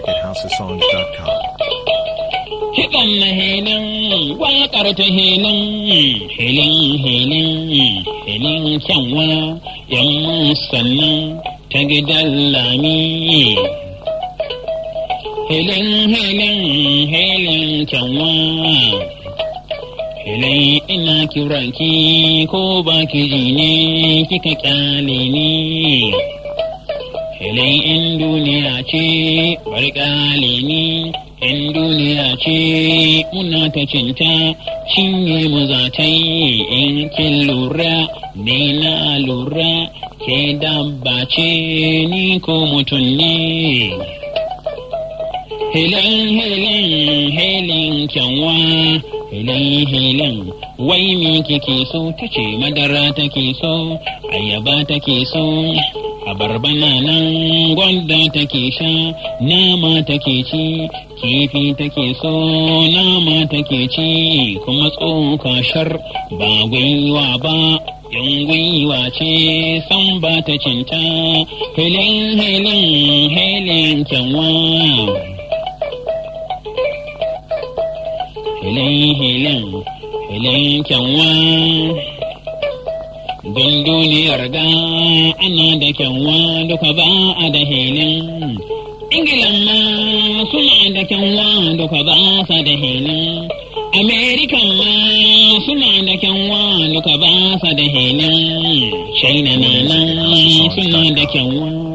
music at housesongs.com. Kiɗan na helin, waƙar ta helin, helin helin, helin kyanwa, yan sannan ta gidan lami. Helin helin, helin kyanwa, helin ina kiranki ko baki ji ne kika kyale ni. Helin in duniya ce, bari ƙale ni. in duniya ce muna ta cinta cinye mu za ta yi in kin lura ni na lura ke dabba ce ni ko mutum ne Helin helin helin kyanwa helin helin wai me kike so ta ce madara take so ayaba take so abarba na nan gwanda take sha nama take ci kifi take so nama take ci kuma tsoka shar ba gwiwa ba yan gwiwa ce san ba ta cinta helin helin helin kyanwa helin helin helin kyanwa don duniyar ga ana da kyanwa duka ba a da helin Ingilan ma suna da kyanwa duka ba sa da helin. Amerikan ma suna da kyanwa duka ba sa da helin. China na nan suna da kyanwa